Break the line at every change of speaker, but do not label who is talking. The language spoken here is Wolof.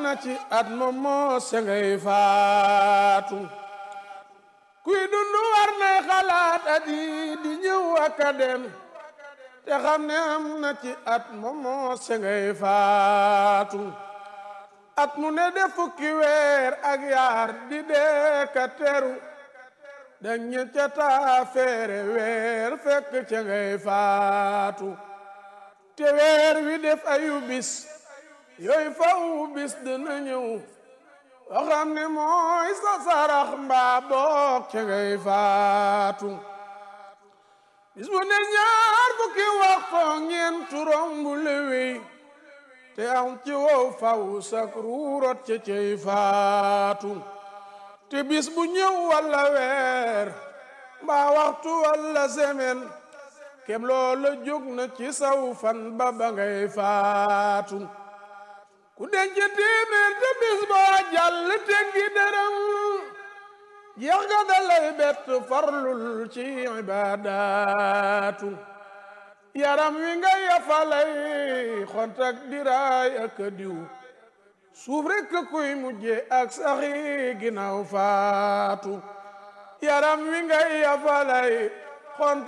na ci at moom moo se ngay faatu kuy dund war nay xalaat at yi di ñëw ak a dem te xam ne am na ci at moom moo se ngay faatu at mu ne de fukki weer ak yaar di dee ka teru dañu ca taa feere weer fekk ca ngay faatu te weer wi def ayu bis yooyu faw bis dina ñëw oo xam ne mooy sa sarax mbaa boog ca ngay faatu bis bu ne ñaar fukki waxtu ñeent rombu lewey te am ci wow faw sak ruurot ca cay faatu te bis bu ñëw walla weer mbaa waxtu walla semaine kem loola jóg na ci saw fan ba ba ngay faatu ku denc téeméer te bis boo jàll teggi dërëm jeex ga dalay bett farlul ci ibaadaatu yaram wi nga yafalay xontak diraay ak diw suuf rekk kuy mujje ak saxi ginnaaw faatu yaram wi nga yafalay xontak